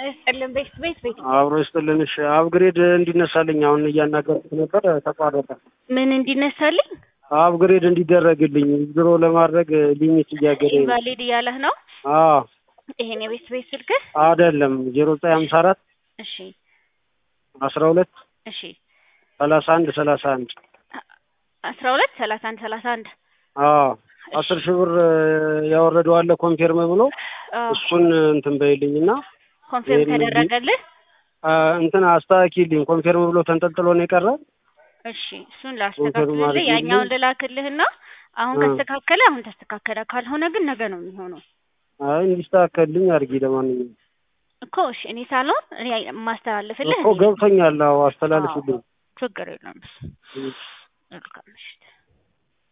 ይስጥልን። ቤት ቤት ቤት አብሮ ይስጥልን። እሺ አፕግሬድ እንዲነሳልኝ አሁን እያናገርኩት ነበር፣ ተቋረጠ። ምን እንዲነሳልኝ አፕግሬድ እንዲደረግልኝ ድሮ ለማድረግ ሊሚት እያገደኝ ነው። ኢንቫሊድ እያለህ ነው? አዎ ይሄን የቤት ቤት ስልክህ? አይደለም ዜሮ ዘጠኝ ሀምሳ አራት እሺ አስራ ሁለት እሺ ሰላሳ አንድ ሰላሳ አንድ አስራ ሁለት ሰላሳ አንድ ሰላሳ አንድ አዎ አስር ሺህ ብር ያወረደው አለ ኮንፌርም ብሎ አዎ። እሱን እንትን በይልኝ እና ኮንፊርም ይሄን ተደረገልህ? አ፣ እንትን አስተካኪልኝ ኮንፌርም ብሎ ተንጠልጥሎ ነው የቀረ። እሺ እሱን ኮንፊርም ላስተካክልልህ። አድርጊልኝ። ያኛውን ልላክልህና አሁን እ። ከተስተካከለ አሁን ተስተካከለ፣ ካልሆነ ግን ነገ ነው የሚሆነው አይ እንዲስተካከልልኝ አድርጊ። ለማንኛውም እኮ እሺ። እኔ ሳልሆን እኔ የማስተላልፍልህ እኮ እኔ ነኝ። ገብቶኛል። አዎ አስተላልፍልኝ። ችግር የለም። መልካም ምሽት።